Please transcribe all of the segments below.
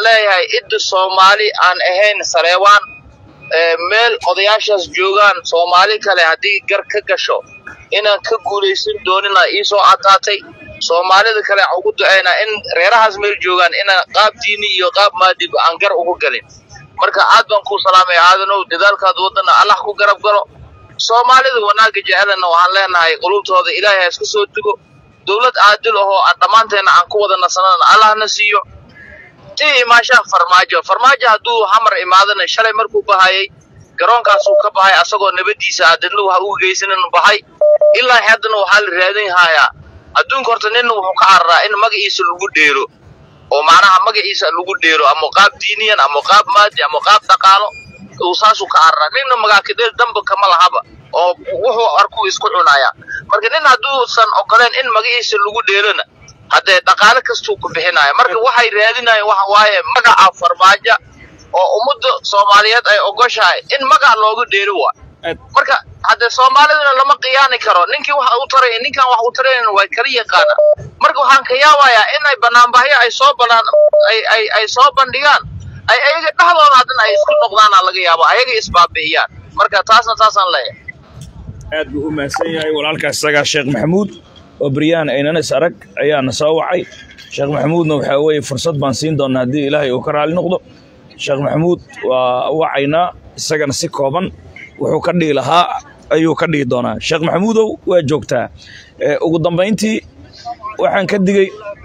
leeyahay idda soomaali aan ahayn saleebaan meel odayaashaas joogaan soomaali kale haddii gar ka gasho inaan ka guulaysan doonina iisoo caddaatay soomaalida kale aan ugu ducaynaa in reerahaas meel joogaan inaan qaab diini iyo qaab maadib aan gar ugu galin marka aad baan kuu salaamaya aadanow dadaalkaad wadana allah ku garab galo soomaalida wanaagga jecelana waxaan leenahay qulubtooda ilaahay ha isku soo dugo dowlad caadil ahoo aan dhammaanteenna aan ku wada nasanana allahna siiyo tii imaashaha farmaajo farmaajo hadduu hamar imaadana shalay markuu bahayay garoonkaasuu ka bahay asagoo nabadiisa adadna waxa uga geysanan bahay ilaa haddana waxaa la raadin hayaa adduunka horta ninna wuxuu ka cararaa in magaciisa lagu dheero oo macnaha magaciisa lagu dheero ama qaab diiniyan ama qaab maadi ama qaab dhaqaalo uu saasuu ka cararaa ninna magaakadeel damba kama lahaba oo wuxuu arkuu isku cunaya marka nin hadduusan ogoleen in magaciisa lagu dheerona haddee dhaqaale kastuu ku bixinaya marka waxay raadinayaan waxa waaye magaca farmaajo oo ummadda soomaaliyeed ay ogoshahay in magac looga dheeri waa marka haddee soomaaliduna lama qiyaani karo ninkii wax u taray ninkan wax u tarayn way kala yaqaana marka waxaan ka yaabayaa inay banaanbahyo ay soo banaan ay ay ay soo bandhigaan ay ayaga dhexdooda haddana ay isku noqdaana laga yaabo ayaga isbaabi'iyaan marka taasna taasaan leeyahay aad buu u mahadsan yahay walaalkaas isagaa sheekh maxamuud oo beryaan aynana is arag ayaana soo wacay sheekh maxamuudna waxaa weeye fursad baan siin doonaa haddii ilaahay uu ka raali noqdo sheekh maxamuud waa wacaynaa isagana si kooban wuxuu ka dhihi lahaa ayuu ka dhihi doonaa sheekh maxamuudow waa joogtaa ugu dambayntii waxaan ka digey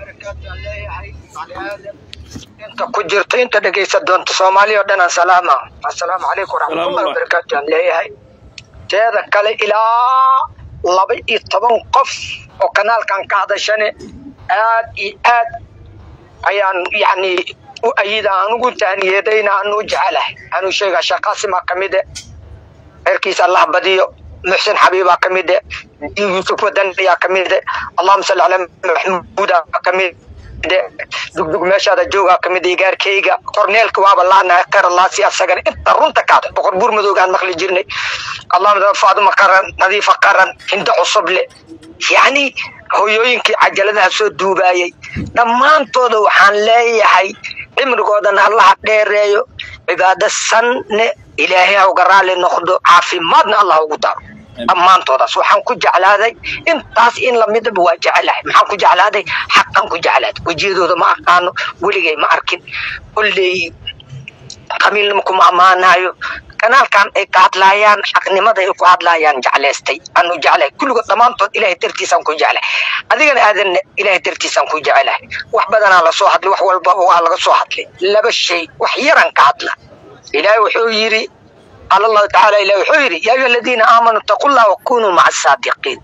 inta ku jirto inta dhegaysa doonta soomaaliya oo dhan aan salaama assalaamu calaykum waraxmatullahi wabarakaatu aan leeyahay teeda kale ilaa laba iyo toban qof oo kanaalkan ka hadashane aad iyo aad ayaan yacni u ayida aan ugu taaniyeedayna aan u jecelahay anuu sheegaa sheekh qaasimaa ka mide reerkiisa allah badiyo muxsin xabiibaa ka mide yuusuf wadan ayaa ka mide allahuma salli calaa maxmuudaa ka mide dugdug meeshaada joogaa ka mid igaarkayga korneelka waaba laanahay khayr allaasi asagana inta runta kaad boqor buur madoogaan maqli jirnay allahuma faaduma qaran nadiifa qaran hindo cusuble yacni hoyooyinkii cajaladaha soo duubaayay dhammaantooda waxaan leeyahay cimrigoodana allaha dheereeyo cibaado sanne ilaahay ha uga raali noqdo caafimaadna allah ugu daro dhammaantoodaas waxaan ku jeclaaday intaas in lamidaba waa jecelahay maxaan ku jeclaaday xaqan ku jeclaaday wejiyadooda ma aqaano weligay ma arkin kolley qabiilnima kuma ammaanayo kanaalkan ay ka hadlaayaan xaqnimada ay ku hadlaayaan jeclaystay anu jeclahay kulligood dhammaantood ilahay dartiisaan ku jeclahay adigana aadanna ilahay dartiisaan ku jeclahay wax badanaa lasoo hadlay wax walba waa laga soo hadlay laba shay wax yaran ka hadla ilaahay wuxuu yidhi qaala allahu tacaala ilahi wuxuu yidhi yaa ayuha aladiina aamanuu itaqu llah wakunuu maca asaadiqiin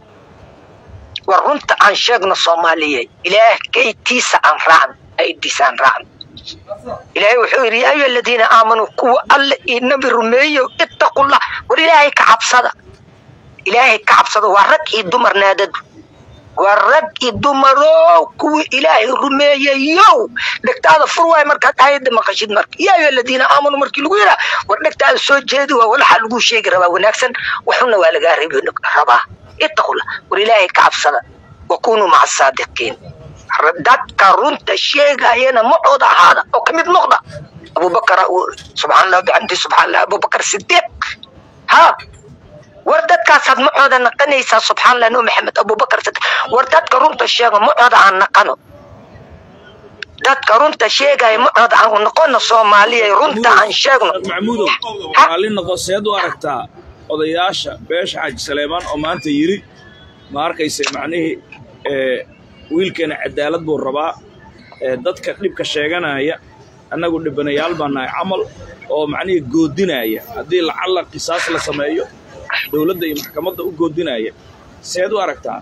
war runta aan sheegno soomaaliye ilaah kaytiisa aan raacno aydiisa aan raacno ilaahay wuxuu yidhi yaa ayuha aladiina aamanuu kuwa alle iyo nabi rumeeyo ittaqullah war ilaahay ka cabsada ilaahay ka cabsada waa rag iyo dumar naadadu waa rag iyo dumarow kuwii ilaahay rumeeyayow dhegtaada fur waay markaad aayadda maqashid marka yaa ayuha aladiina aamanuu markii lagu yidhaa war dhegtaada soo jeedi waa walaxa lagu sheegi rabaa wanaagsan waxuna waa lagaa reebi rabaa ittaqullah war ilaahay ka cabsada wakunuu maca asaadiqiin dadka runta sheegayana macooda ahaada oo ka mid noqda abubakar subxaan allah bixamdi subxaan allah abubakar sidiiq ha war dadkaasaad macooda naqanaysaa subxaan allah no maxamed abubakar sidiiq war dadka runta sheega macooda aan naqano dadka runta sheegaya macooda aan noqono soomaaliya runta aan sheegno maxamuudow raalli noqo seed u aragtaa odayaasha beesha xaaji saleemaan oo maanta yidhi ma arkayse macnihii wiilkeena cadaalad buu rabaa dadka dhibka sheeganaya annagu dhibanayaal baa nahay camal oo macnihii goodinaya haddii lacalla qisaas la sameeyo dowladda iyo maxkamadda u goodinaya seed u aragtaa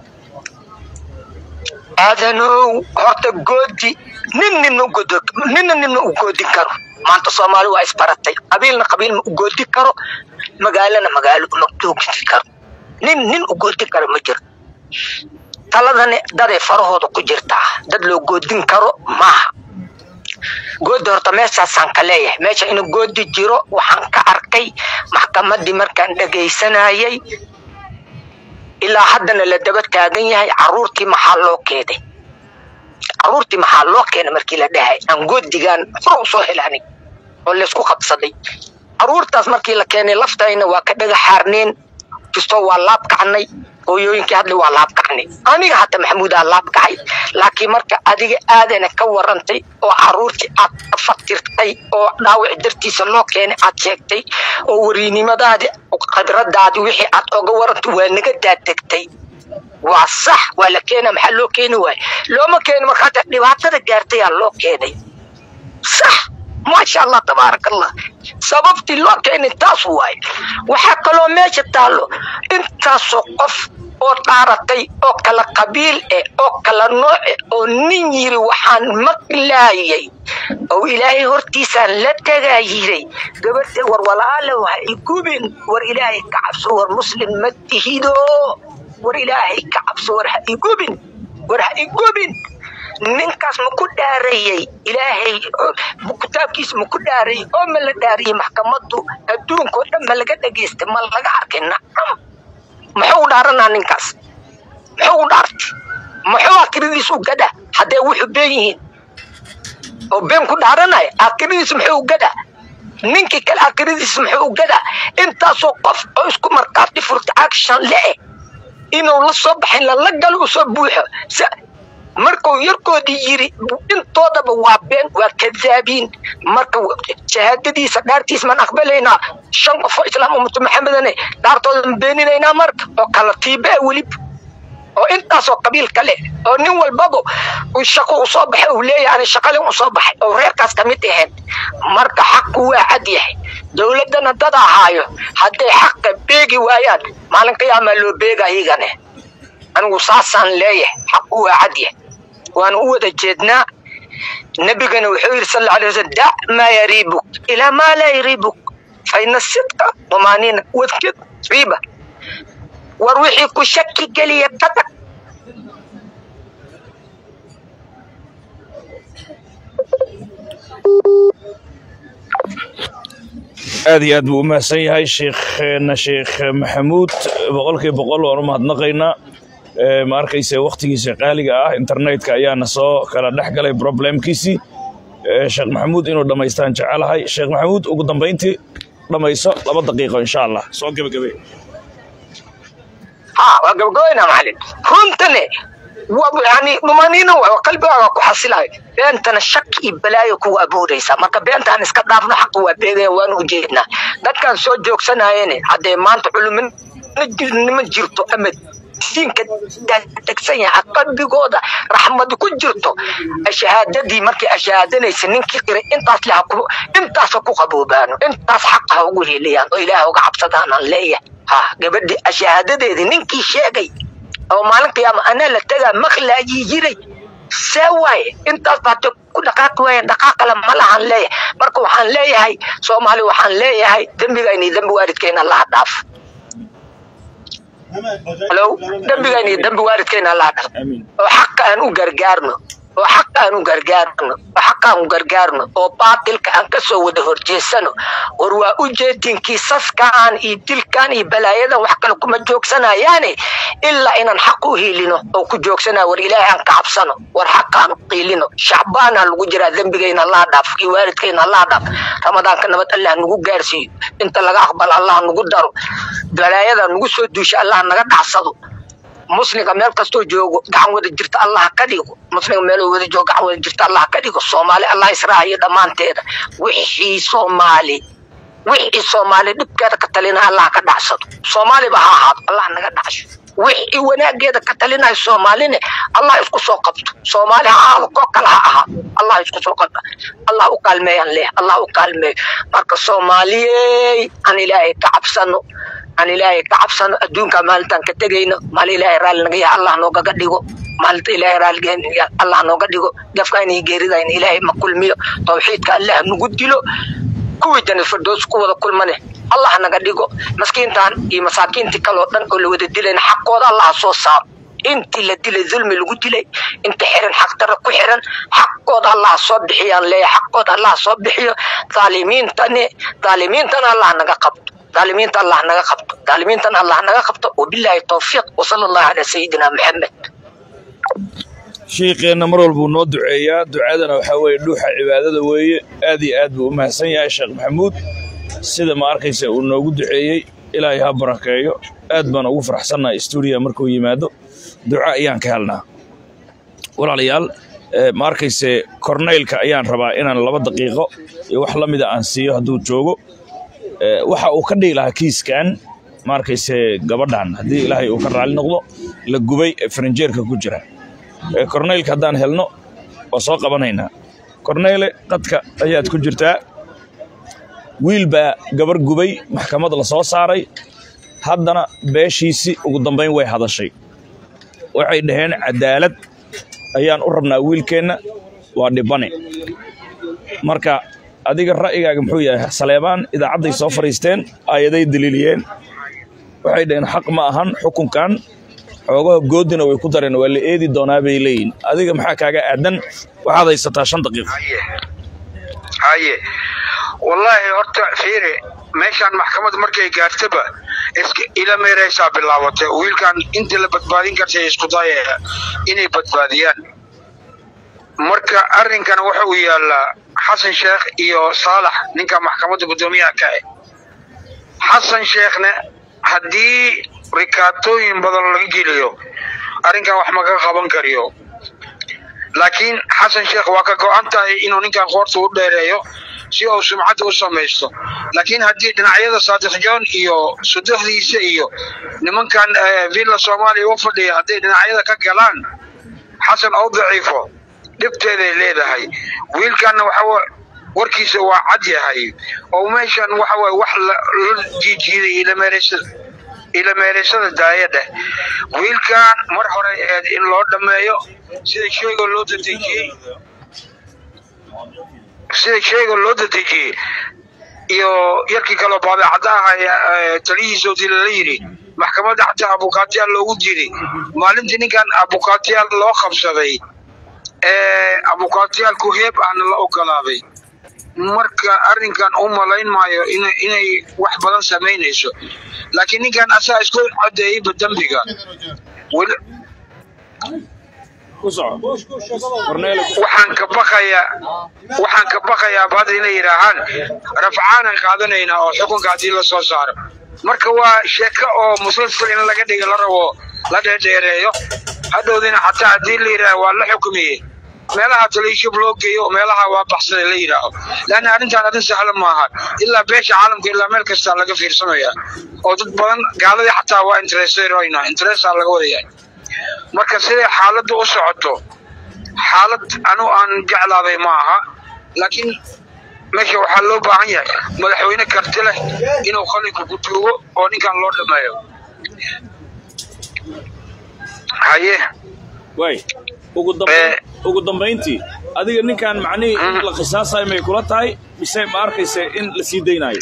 aadanow horta goodi nin ninna ugodo ninna ninna u goodin karo maanta soomaali waa isbaratay qabiilna qabiil ma u goodi karo magaalana magaalo ma joogin karo nin nin u goodi karo ma jiro taladani daday farahooda ku jirtaa dad loo goodin karo maaha goodi horta meeshaasaan ka leeyahay meesha inuu goodi jiro waxaan ka arkay maxkamaddii markaan dhegaysanayay ilaa haddana la daba taagan yahay carruurtii maxaa loo keeday caruurtii maxaa loo keenay markii la dhahay aan goodigaan hore usoo helaanay oo laysku qabsaday caruurtaas markii la keenay laftayna waa ka dhaga xaarneen kastoo waa laab kacnay hooyooyinkii hadli waa laab kacnay aniga hata maxamuudaa laab kacay laakiin marka adiga aadana ka warantay oo caruurtii aad ka faktirtay oo dhaawac dartiisa loo keenay aad sheegtay oo wariinimadaadi khibradaadi wixii aad oga warantay waa naga daadegtay waa sax waa la keena maxaa loo keeni waaya looma keeni marka hata dhibaatada gaartayaa loo keenay sax maasha allah tabaaraka allah sababtii loo keenay taas waaye waxaa kaloo meesha taallo intaasoo qof oo dhaaratay oo kala qabiil eh oo kala nooc eh oo nin yiri waxaan maqlaayay oo ilaahay hortiisaan la tagaa yiray gabadha war walaale ha igubin war ilaahay ka cabso war muslim ma tihido war ilaahay ka cabso war ha igubin war ha igubin ninkaas ma ku dhaarayey ilaahay kitaabkiisa ma ku dhaarayey oo ma la dhaariyey maxkamaddu adduunkao dhan ma laga dhageystay ma laga arkay nacam muxuu dhaaranaa ninkaas muxuu dhaartay muxuu akiradiis u gadha haddee wuxuu been yihiin oo been ku dhaaranaya akiradiis muxuu gadha ninkii kale akiradiis muxuu u gadha intaasoo qof oo isku markaati furta action le-eh inuu la soo baxin lala galo usoo buuxo markuu yarkoodii yiri intoodaba waa been waa kadaabiin marka shahaadadiisa dhaartiis maan aqbalaynaa shan qof oo islaam ummatu maxamedane dhaartooda ma beeninaynaa marka oo kala tiibe welib oo intaasoo qabiil kale oo nin walbaba uu shaqo usoo baxay uu leeyahay ani shaqalin usoo baxay oo reerkaas ka mid ahayn marka xaqu waa cad yahay dowladdana dad ahaayo hadday xaqa beegi waayaan maalin qiyaamaa loo beega iyagane anigu saasaan leeyahay xaqu waa cad yahay waan u wada jeednaa nabigana wuxuu yidhi sal alay wasallam dac maa yariibuk ilaa maa laa yariibuk faina sidqa dumaaniina wadkid riiba war wixii ku shaki geliya ka tag aad iyo aad buu u mahadsan yahay sheekhna sheekh maxamuud boqolkiiba boqol waan u mahadnaqaynaa ma arkayse wakhtigiisa qaaliga ah internetka ayaana soo kala dhex galay problemkiisii sheekh maxamuud inuu dhammaystaan jecelahay sheekh maxamuud ugu dambayntii dhammayso laba daqiiqo insha allah soo gebagabe ha waa gabagabayna macalin runtane yani dhumaniina waa qalbigaaga ku xasilayo beentana shaki iyo balaayo kugu abuuraysa marka beentaan iska dhaafno xaqa waa beegaya waanu ujeednaa dadkaan soo joogsanayene haddee maanta culuminima jirto ama diinka degsan yahay qalbigooda raxmadi ku jirto shahaadadii markay ashahaadanaysa ninkii qiray intaas le intaasa ku qaboobaano intaas xaqa ha ugu heliyaan oo ilaah uga cabsadaanaan leeyahay ha gabadhii ashahaadadeedii ninkii sheegay oo maalin qiyaama anaa la tagaa maqlaayii jiray see waaye intaas baate ku dhaqaaqi waayeen dhaqaaqale ma lahan leeyahay marka waxaan leeyahay soomaali waxaan leeyahay dembigayna iyo dembi waalidkayna allaha dhaaf halo dembigayna iyo dembi waalidkayna allaha dhaaf oo xaqa aan u gargaarno oo xaqa aan u gargaarno oo xaqa aan u gargaarno oo baatilka aan ka soo wada horjeesano war waa u jeedin kiisaskaan iyo dilkan iyo balaayadan wax kale kuma joogsanayaane ilaa inaan xaq u hiilino oo ku joogsana war ilaahay aan ka cabsano war xaqa aan qiilino shacbaana lagu jiraa dembigayna allaha dhaaf iyo waalidkayna allaha dhaaf ramadaanka nabad allah nagu gaarsiiyo inta laga aqbalo allah nagu daro balaayada nagu soo duusha allah naga dhacsado muslimka meel kastoo joogo gacan wada jirta allah ka dhigo muslimka meel wada joogo gacan wada jirta allah ka dhigo soomaali allah israaciyo dhammaanteeda wixii soomaali wixii soomaali dhibkeeda ka talina allah ka dhacsado soomaaliba ha ahaado allah naga dhacsho wixii wanaageeda ka talinayo soomaaline allah isku soo qabto soomaali ha ahaado koo kale ha ahaado allah isku soo qabta allah u kaalmeeyaan leh allah u kaalmeeyo marka soomaaliyey aan ilaahay ka cabsano aan ilaahay ka cabsano adduunka maalintaan ka tegayno maalin ilaahay raalli naga yahay allah noogaga dhigo maalinta ilaahay raalliga allah nooga dhigo gafkayna iyo geeridayna ilaahay ma kulmiyo tawxiidka allah nagu dilo kuwii janna firdows ku wada kulmane allah naga dhigo maskiintan iyo masaakiintii kaloo dhan oo la wada dilayna xaqooda allah soo saaro intii la dilay dulmi lagu dilay inta xiran xaqdarra ku xiran xaqooda allah soo bixiyaan leeya xaqooda allah soo bixiyo dhaalimiintani dhaalimiintana allah naga qabto ظالمين الله نغا قبطو ظالمين الله نغا قبطو وبالله التوفيق وصلى الله على سيدنا محمد shiiqeenna mar walbuu noo duceeyaa ducadana waxaa weeye dhuuxa cibaadada weeye aad iyo aad buu u mahadsan yahay sheekh maxamuud sida ma arkaysa uu noogu duceeyey ilaahay ha barakeeyo aad baan ugu faraxsannahay stuudiya markuu yimaado duco ayaan ka helnaa walaalayaal ma arkayse korneylka ayaan rabaa inaan laba daqiiqo iyo wax la mida aan siiyo hadduu joogo waxa uu ka dhihi lahaa kiiskan ma arkayse gabadhan haddii ilaahay uu ka raali noqdo la gubay ee farinjeerka ku jira korneylka haddaan helno waa soo qabanaynaa korneyle qadka ayaad ku jirtaa wiil baa gabar gubay maxkamad la soo saaray haddana beeshiisii ugu dambayn way hadashay waxay dhaheen cadaalad ayaan u rabnaa wiilkeenna waa dhibane marka adiga ra'yigaaga muxuu yahay saleebaan idaacadday soo fadhiisteen aayaday daliiliyeen waxay dhaheen xaq ma ahan xukunkan xoogaha goodina way ku dareen waa la eedi doonaa bay leeyihin adiga maxaa kaaga aadan waxaad haysataa shan daqiiqo haye wallaahi horta fiiri meeshaan maxkamad markay gaartaba iska ila meeraysaa bilaabatay wiilkan inta la badbaadin kartay isku daya inay badbaadiyaan marka arrinkan waxa uu yaallaa xasan sheekh iyo saalax ninka maxkamadda guddoomiyaha ka ah xasan sheekhna haddii rikaatooyin badan laga geliyo arrinkan wax maga qaban kariyo laakiin xasan sheekh waa ka go-an tahay inuu ninkan qoorta u dheereeyo si uu sumcadda u samaysto laakiin haddii dhinacyada saadiq john iyo sudaxdiisa iyo nimankan villa soomaaliya u fadhiya hadday dhinacyada ka galaan xasan oo daciifo dhibteeday leedahay wiilkanna waxa warkiisa waa cad yahay oo meeshan waxa waye wax la jiijiiday ilameeraysada ilameeraysada daayadheh wiilkan mar hore eed in loo dhammeeyo sida sheegoo loo dadejiyey sida sheega loo dadejiyey iyo yarkii kaloo baabecadda aha taliyihiisoodii lala yidhi maxkamadda xataa abukaatiyaal loogu diiday maalintii ninkan abukaatiyaal loo qabsaday abukaatiyaalku heeb ahna la ogolaaday marka arrinkan u malayn maayo inay wax badan samaynayso laakiin ninkan asaa isku codeeyeyba dembiga waxaan ka baqayaa waxaan ka baqayaa bada inay yidhaahaan rafcaanan qaadanaynaa oo xukunka haddii la soo saaro marka waa sheeko oo musalsal in laga dhiga la rabo la dheerdheereeyo hadhowdina xataa haddii la yidhaaha waa la xukumiyey meelaha taliishub loo geeyo oo meelaha waa baxsaday la yidhaaho leanna arrintan arrin sahla maaha ilaa beesha caalamka ilaa meel kastaa laga fiirsamaya oo dad badan gaaladii xataa waa intereseroyna interesa laga wadayahay marka siday xaaladdu u socoto xaalad anu aan jeclaaday ma aha laakiin meesha waxaa loo baahan yahay madaxweyne karti leh inuu qalinka ku tuugo oo ninkan loo dhammeeyo haye way ugu dambayn ugu dambayntii adiga ninkan macnihii in la qisaasayo may kula tahay mise ma arkaysa in la sii daynaayo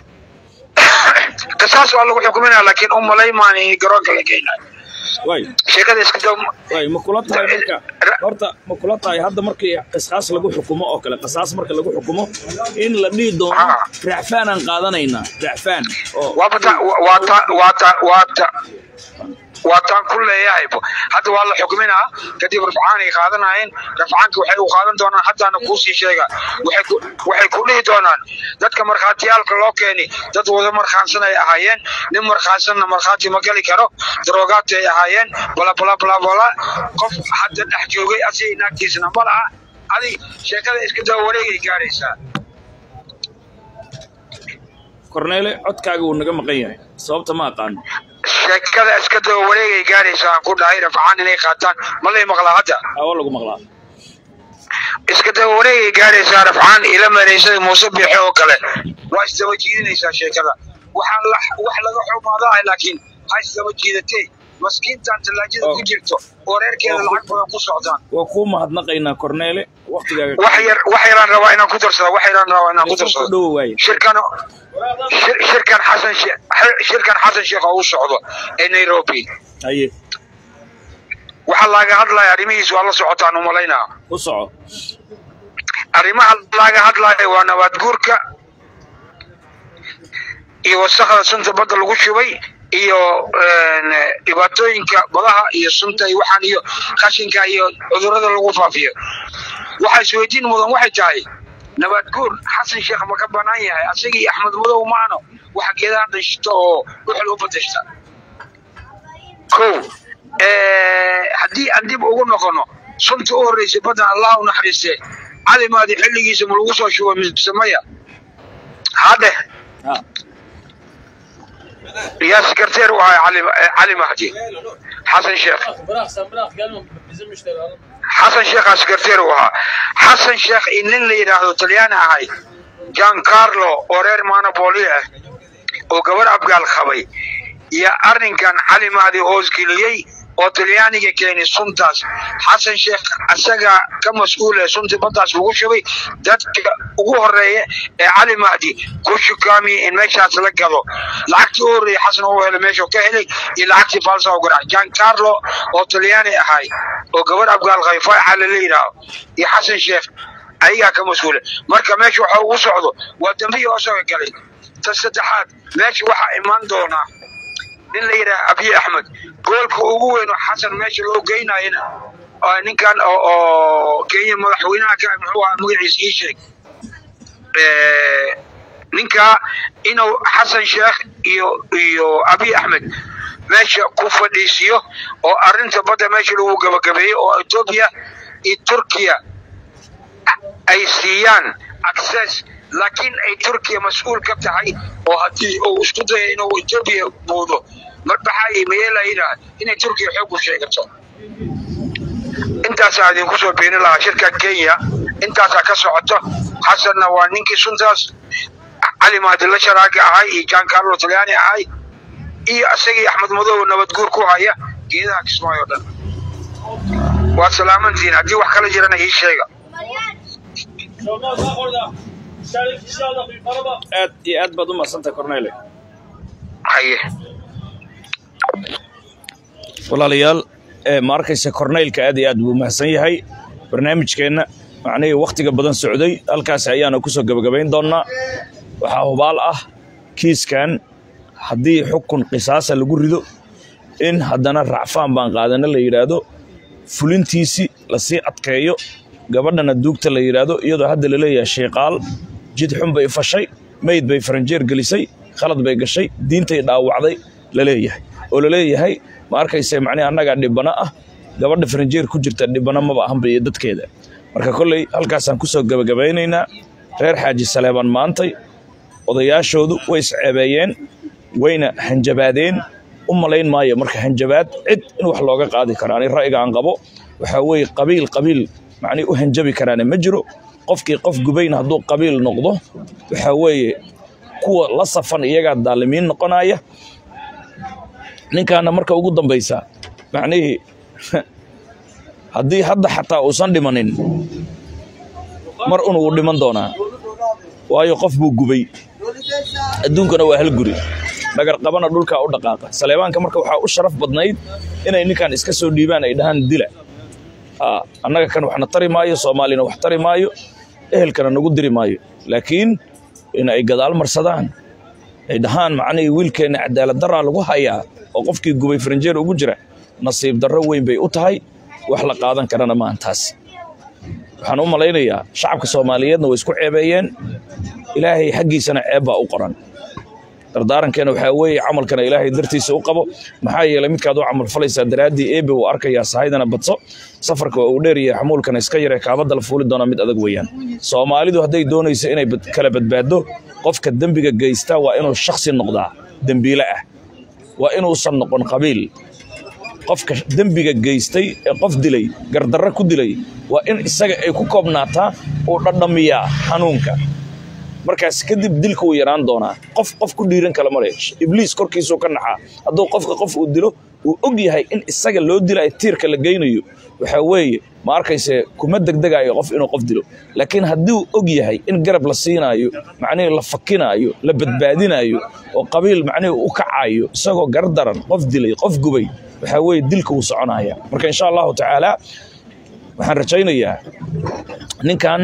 qisaas waa lagu xukuminaya laakiin u malaymaani garoonka la geynayo way sheekada iska daw way ma kula tahay marka horta ma kula tahay hadda markii qisaas lagu xukumo oo kale qisaas marka lagu xukumo in la dhihi doono Ah. racfaanaan qaadanaynaa racfaan oo waata waata waata waata waataan ku leeyahay hadda waa la xukminaa kadib rafcaan ay qaadanayeen rafcaanka waxay u qaadan doonaan haddaana kuusii sheega waxay ku waxay ku dhihi doonaan dadka markhaatiyaalka loo keeni dad wada markhaansan ay ahaayeen nin markhaansanna markhaati ma geli karo daroogaati ay ahaayeen bala bala bala bala qof hadda dhex joogay asiga naagtiisna ma laha adi sheekada iska daba wareegay gaaraysaa korneele codkaaga wuu naga maqan yahay sababta ma aqaano sheekada iska daba wareegay gaaraysaa aan ku dhahay rafcaan inay qaataan ma lay maqlaa hadda awa lagu maqlaa iska daba wareegay gaaraysaa rafcaan ila maraysada muuse biixi oo kale waa isdaba jiidinaysaa sheekada waxaan la wax laga xumaadahay laakiin ha isdaba jiidatee maskiintan tallaajada ku jirto oo reerkeeda lacag badan ku socdaan waa kuu mahadnaqaynaa korneele waktigaaga wax yar wax yaraan rabaa inaan ku darsado wax yaraan rabaa inaan ku ku darsado dhowo waaye shirkan shir- shirkan xasan she- shirkan xasan sheekh oo u socdo ee nairobi haye waxaa laaga hadlaya arrimihiis waa la socotaan u malaynaa ku soco arrimaha laga hadlaya waa nabaad guurka iyo wasakda sunta badda lagu shubay iyo een, dhibaatooyinka badaha iyo sunta iyo waxaan iyo qashinka iyo cudurrada lagu faafiyo waxa isweydiin mudan waxay tahay nabad guur xasan sheekh ma ka banaan yahay asaga iyo axmed madow maano waxa geedaha dhashta oo dhuxul u badashta kow eh, haddii aan dib ugu noqono sunta u horreysay baddan allah u naxariiste cali maadi xilligiisa ma lagu soo shubay mise maya hadhe ha yaa sekreteer u ahay cali eh, cali mahdi xasan sheekh xasan sheekhaa sekreteer u ahaa xasan sheekh in nin la yidhaahdo talyaani ahay jan carlo oo reer manopoli ah oo gabar abgaal qabay iyo arrinkan cali mahdi hoosgeliyey oo talyaaniga keenay suntaas xasan sheekh asaga ka mas-uula suntii baddaas lagu shubay dadka ugu horeeya ee cali mahdi ku shukaamiyey in meeshaas la gado lacagtii u horreeyay xasan uu helay meesha ka helay iyo lacagtii falsa u garac jan carlo oo talyaani ahay oo gabar abgaal qabay faaxa lala yidhaaho iyo xasan sheekh ayagaa ka mas-uula marka meesha waxa ugu socdo waa dambiyi osoga galay ta saddexaad meesha waxaa imaan doonaa nin la yidhaha abiy axmed goolka ugu weyn oo xasan meesha loo geynayana oo ninkan oo oo kenya madaxweynaha ka muxuu ahaa magaciisa ii sheeg Eh, ninka inuu xasan sheekh iyo iyo abiy axmed meesha ku fadhiisiyo oo arrinta badda meesha lagu gabagabeeyo oo etoobiya iyo turkiya ay siiyaan access laakiin ay turkiya mas-uul ka tahay oo haddii uu isku dayo inuu etoobiya buudo marbaxay mayeela yidhaah inay turkiya xoog u sheegato intaasaa idinku soo beenin lahaa shirka kenya intaasaa ka socoto xasanna waa ninkii suntaas cali mahadilla sharaaga ahay iyo jan carlo talyaani ahay iyo isagii axmed madow nabad guur ku haya geedaha kismaayo dhan waa salaamantiin haddii wax kala jirana ii sheega aad iyo aad baad u madsantay cornele haye walaalayaal ee ma arkaysa corneylka aad iyo aad buu mahadsan yahay barnaamijkeenna macnihii wakhtiga badan socday halkaas ayaanu ku soo gebagabayn doonnaa waxaa hubaal ah kiiskan haddii xukun qisaasa lagu rido in haddana racfaan baan qaadana la yidhaahdo fulintiisii lasii adkeeyo gabadhana duugta la yidhaahdo iyadoo hadda laleeyahay shayqaal jid xun bay fashay meyd bay faranjeer gelisay khalad bay gashay diintay dhaawacday laleeyahay oo laleeyahay ma arkayse macnihi annagaa dhibano ah gabadha faranjeer ku jirta dhibano maba ahanba iyo dadkeeda marka kolley halkaasaan ku soo gebagabaynaynaa reer xaaji saleebaan maantay odayaashoodu way isceebeeyeen wayna hanjabaadeen u malayn maayo marka hanjabaad cid in wax looga qaadi karo ani ra'yiga aan qabo waxaa weeye qabiil qabiil macnihi u hanjabi karaana ma jiro qofkii qof gubayn hadduu qabiil noqdo waxaa weeye kuwa la safan iyagaa daalimiin noqonaya ninkaana marka ugu dambaysa macnihii haddii hadda xataa uusan dhimanin mar un wuu dhiman doonaa waayo qof buu gubay adduunkana waa hal guri dhagarqabana dhulkaa u dhaqaaqa saleebaanka marka waxaa u sharaf badnayd inay ninkan iska soo dhiibaan ay dhahaan dila Aa, annaga kan waxna tari maayo soomaalina wax tari maayo ehelkana nagu diri maayo laakiin in ay gadaal marsadaan ay dhahaan macnihii wiilkeenna cadaalad daraa lagu hayaa oo qofkii gubay faranjeer ugu jira nasiib darro weyn bay u tahay wax la qaadan karana maahan taasi waxaan u malaynayaa shacabka soomaaliyeedna way isku ceebeeyeen ilaahay xaggiisana ceeb baa u qoran dardaarankeena waxaa weeye camalkana ilaahay dartiisa u qabo maxaa yeelay midkaad u camal falaysaa daraaddii eebe uu arkayaa sahaydana badso safarka waa uu dheeryahay xamuulkana iska yaree kaabadda la fuuli doona mid adag weeyaan soomaalidu hadday doonayso inay bad- kala badbaaddo qofka dembiga geysta waa inuu shakhsi noqdaa dembiile ah waa inuusan noqon qabiil qofka dembiga geystay ee qof dilay gardarro ku dilay waa in isaga ay ku koobnaataa uu dhadhamiyaa xanuunka markaas kadib dilka wuu yaraan doonaa qof qof ku dhiiran kala male ibliis korkiisuu ka naxaa hadduu qofka qof uu dilo uu og yahay in isaga loo dilayo tiirka la geynayo waxaa weeye ma arkayse kuma degdegaayo qof inuu qof dilo laakiin haddii uu og yahay in garab la siinaayo macnihii la fakinaayo la badbaadinaayo oo qabiil macnihii u kacayo isagoo gardaran qof dilay qof gubay waxaa weeye dilka wuu soconaya marka insha allahu tacaala waxaan rajaynayaa ninkan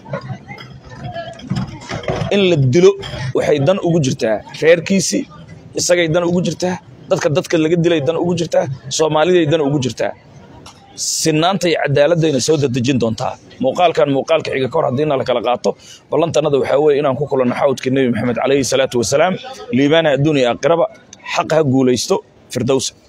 in la dilo waxay dan ugu jirtaa reerkiisii isagay dan ugu jirtaa dadka dadka laga dilay dan ugu jirtaa soomaaliday dan ugu jirtaa sinaanta iyo cadaaladayna soo dadejin doontaa muuqaalkan muuqaalka xiga kahor haddiina la kala qaato ballantanada waxaa weeye inaan ku kulanno xawdka nebi maxamed calayhi salaatu wasalaam liibaana adduun iyo aakhiraba xaq ha guulaysto firdowsa